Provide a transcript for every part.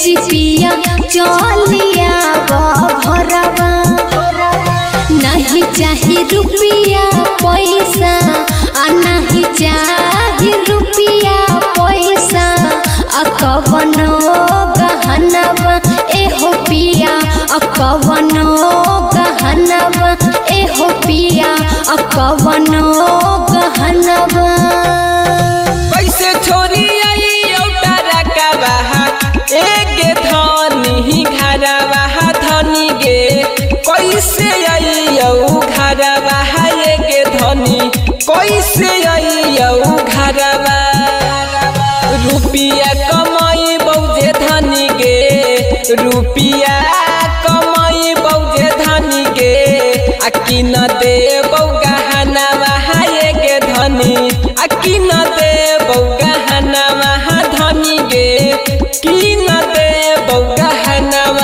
चिपिया चलिया घरवा नहीं चाही रुपिया पैसा आ नहीं चाही रुपिया पैसा आ कवनो गहनवा एहो पिया आ कवनो गहनवा एहो पिया आ कवनो गहनवा कैसे छोरी आई औटा रकाबा एक धनी घरवा धनी गे कैसे आई औ घरवा एक धनी कैसे आई औ घरवा रुपिया कमाई बौजे धनी गे रुपिया कमाई बौजे धनी गे आ किन दे गहनावा गे धनी आ किन दे गहनावा धनी गे किन दे गहनावा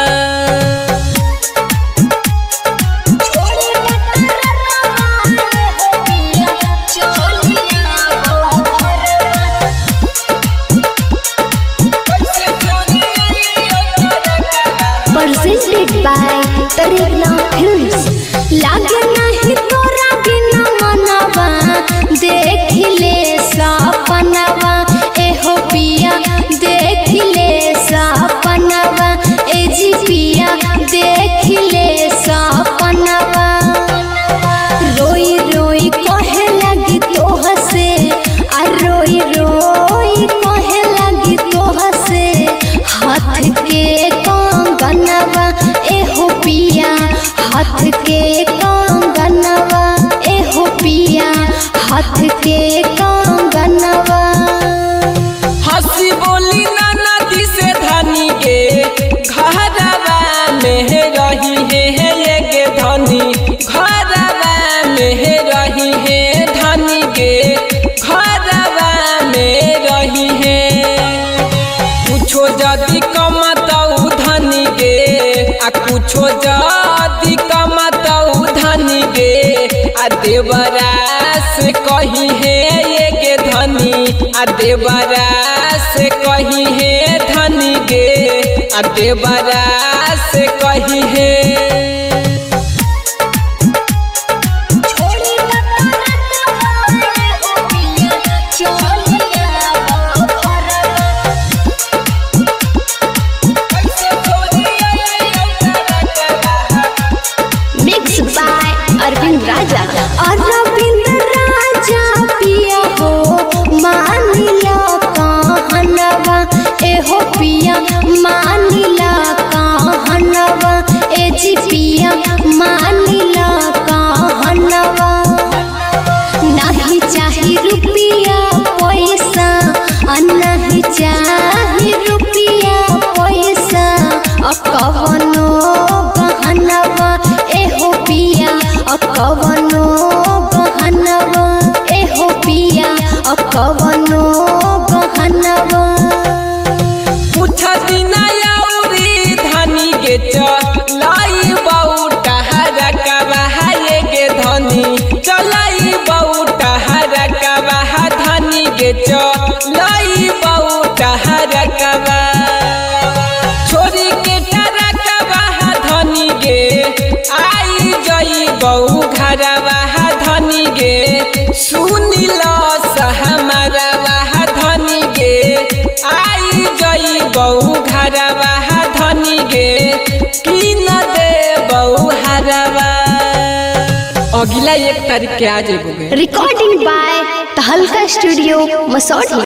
presented by Tarigna Films. लागे नहीं तोरा बिना मनवा देख ले सपनवा एहो पिया देख ले सपनवा ए जी पिया देख ले सपनवा रोई रोई कहे लगी तोह से आ रोई रोई कहे लगी तोह से हाथ के कंगनवा एहो पिया हाथ के कंगनवा एहो पिया हाथ के कंगनवा हंसी बोली नाना दी से धनी के घरवा में रही है ये के धनी घरवा में रही है धनी के घरवा में रही है कुछो जदि कमतऊ धनी गे आ कुछो जदि कमतऊ धनी गे आ देवरा से कही है ये के धनी आ देवरा से कही है धनी गे आ देवरा से कही है Mixed by Arvind Raja. Arvind Raja पिया हो मानिला कहनवा एहो पिया मानिला कहनवा ए जी पिया मानिला कहनवा नहीं चाही रुपिया पैसा आ नहीं चाही रुपिया पैसा आ कवनो गहनवा एहो पिया आ कवनो गहनवा एहो पिया आ कवनो गहनवा कुछ दिन औरी धनी के चलाई बौटा हरकवा ये के धनी चलाई बौटा हरकवा धनी के चलाई बौटा हरकवा छोरी के टरकवा धनी गे आई जई बऊ घरवा धनी गे सुनी लो सहमरवा धनी गे आई जई बऊ घरवा धनी गे की न दे बऊ हरवा अगला एक तारीख के आ जेबोगे Recording by Tahalka Studio, Masodi.